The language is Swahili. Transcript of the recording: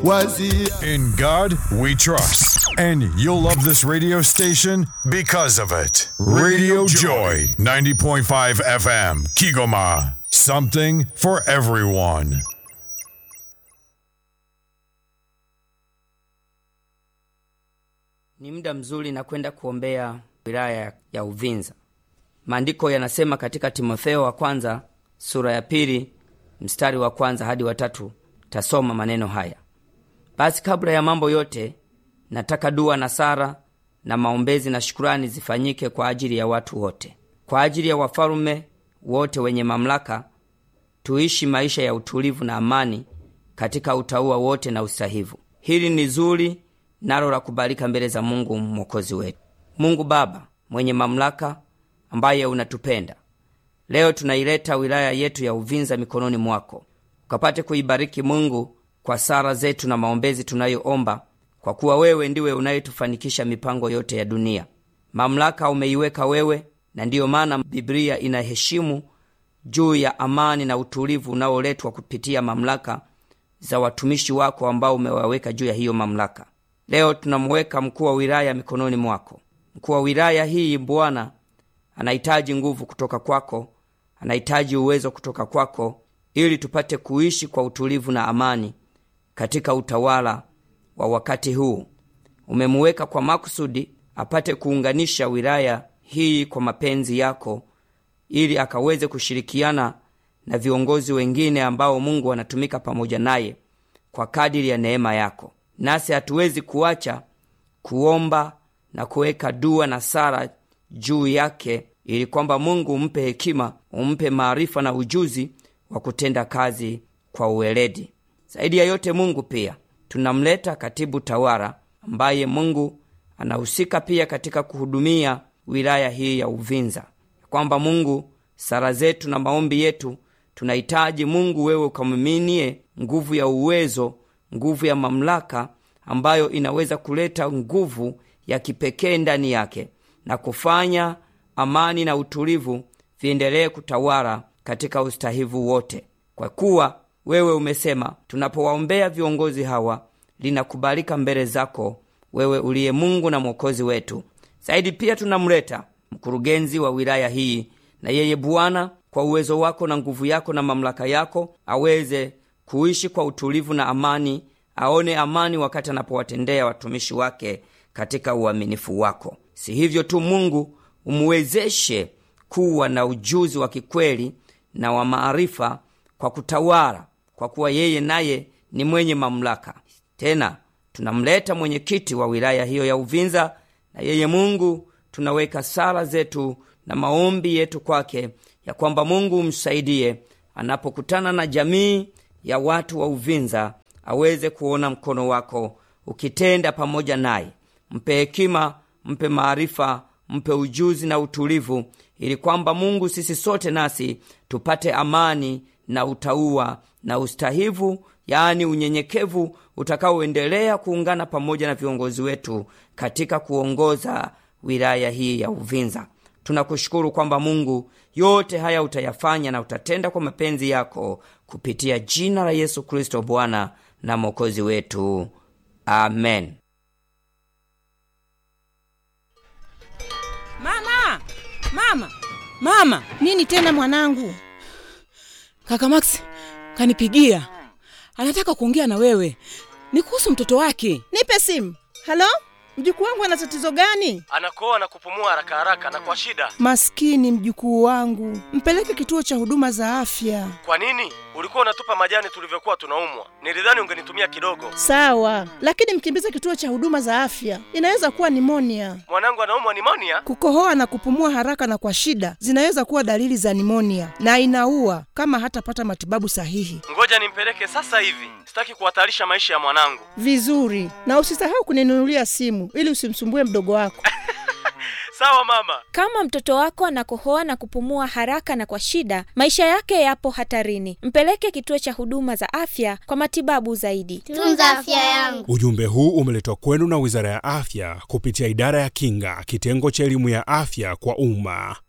wazi In God we trust. And you'll love this radio station because of it. Radio Joy, 90.5 FM, Kigoma. Something for everyone. Ni muda mzuri na kwenda kuombea wilaya ya Uvinza. Maandiko yanasema katika Timotheo wa kwanza sura ya pili mstari wa kwanza hadi watatu tasoma maneno haya: basi kabla ya mambo yote, nataka dua na sara na maombezi na shukurani zifanyike kwa ajili ya watu wote, kwa ajili ya wafalume wote wenye mamlaka, tuishi maisha ya utulivu na amani katika utauwa wote na usahivu. Hili ni zuri nalo la kubalika mbele za Mungu mwokozi wetu. Mungu Baba mwenye mamlaka, ambaye unatupenda, leo tunaileta wilaya yetu ya Uvinza mikononi mwako, ukapate kuibariki Mungu kwa sala zetu na maombezi tunayoomba, kwa kuwa wewe ndiwe unayetufanikisha mipango yote ya dunia. Mamlaka umeiweka wewe, na ndiyo maana Biblia inaheshimu juu ya amani na utulivu unaoletwa kupitia mamlaka za watumishi wako ambao umewaweka juu ya hiyo mamlaka. Leo tunamuweka mkuu wa wilaya mikononi mwako. Mkuu wa wilaya hii Bwana anahitaji nguvu kutoka kwako, anahitaji uwezo kutoka kwako, ili tupate kuishi kwa utulivu na amani katika utawala wa wakati huu. Umemuweka kwa makusudi apate kuunganisha wilaya hii kwa mapenzi yako, ili akaweze kushirikiana na viongozi wengine ambao Mungu anatumika pamoja naye kwa kadiri ya neema yako. Nasi hatuwezi kuacha kuomba na kuweka dua na sala juu yake, ili kwamba Mungu umpe hekima, umpe maarifa na ujuzi wa kutenda kazi kwa uweledi. Zaidi ya yote, Mungu pia tunamleta katibu tawala ambaye Mungu anahusika pia katika kuhudumia wilaya hii ya Uvinza, kwamba Mungu sala zetu na maombi yetu tunahitaji Mungu wewe ukamiminie nguvu ya uwezo, nguvu ya mamlaka ambayo inaweza kuleta nguvu ya kipekee ndani yake na kufanya amani na utulivu viendelee kutawala katika ustahivu wote, kwa kuwa wewe umesema tunapowaombea viongozi hawa linakubalika mbele zako, wewe uliye Mungu na Mwokozi wetu. Zaidi pia tunamleta mkurugenzi wa wilaya hii, na yeye Bwana, kwa uwezo wako na nguvu yako na mamlaka yako, aweze kuishi kwa utulivu na amani, aone amani wakati anapowatendea watumishi wake katika uaminifu wako. Si hivyo tu, Mungu umuwezeshe kuwa na ujuzi wa kikweli na wa maarifa kwa kutawala, kwa kuwa yeye naye ni mwenye mamlaka. Tena tunamleta mwenyekiti wa wilaya hiyo ya Uvinza, na yeye Mungu tunaweka sala zetu na maombi yetu kwake, ya kwamba Mungu umsaidie anapokutana na jamii ya watu wa Uvinza, aweze kuona mkono wako ukitenda pamoja naye. Mpe hekima, mpe maarifa, mpe ujuzi na utulivu, ili kwamba Mungu, sisi sote nasi tupate amani na utauwa na ustahivu, yaani unyenyekevu utakaoendelea kuungana pamoja na viongozi wetu katika kuongoza wilaya hii ya Uvinza. Tunakushukuru kwamba Mungu, yote haya utayafanya na utatenda kwa mapenzi yako kupitia jina la Yesu Kristo, Bwana na Mwokozi wetu, amen. Mama, mama, mama! Nini tena mwanangu? Kaka Max kanipigia, anataka kuongea na wewe, ni kuhusu mtoto wake. Nipe simu. Halo, mjukuu wangu ana tatizo gani? anakoa na kupumua haraka haraka na kwa shida. Maskini mjukuu wangu, mpeleke kituo cha huduma za afya. Kwa nini ulikuwa unatupa majani tulivyokuwa tunaumwa? Nilidhani ungenitumia kidogo. Sawa, lakini mkimbize kituo cha huduma za afya, inaweza kuwa nimonia. Mwanangu anaumwa nimonia. Kukohoa na kupumua haraka na kwa shida zinaweza kuwa dalili za nimonia na inaua kama hatapata matibabu sahihi. Ngoja nimpeleke sasa hivi, sitaki kuhatarisha maisha ya mwanangu. Vizuri, na usisahau kuninunulia simu ili usimsumbue mdogo wako. Sawa mama. Kama mtoto wako anakohoa na kupumua haraka na kwa shida, maisha yake yapo hatarini. Mpeleke kituo cha huduma za afya kwa matibabu zaidi. Tunza afya yangu. Ujumbe huu umeletwa kwenu na Wizara ya Afya kupitia Idara ya Kinga, kitengo cha elimu ya afya kwa umma.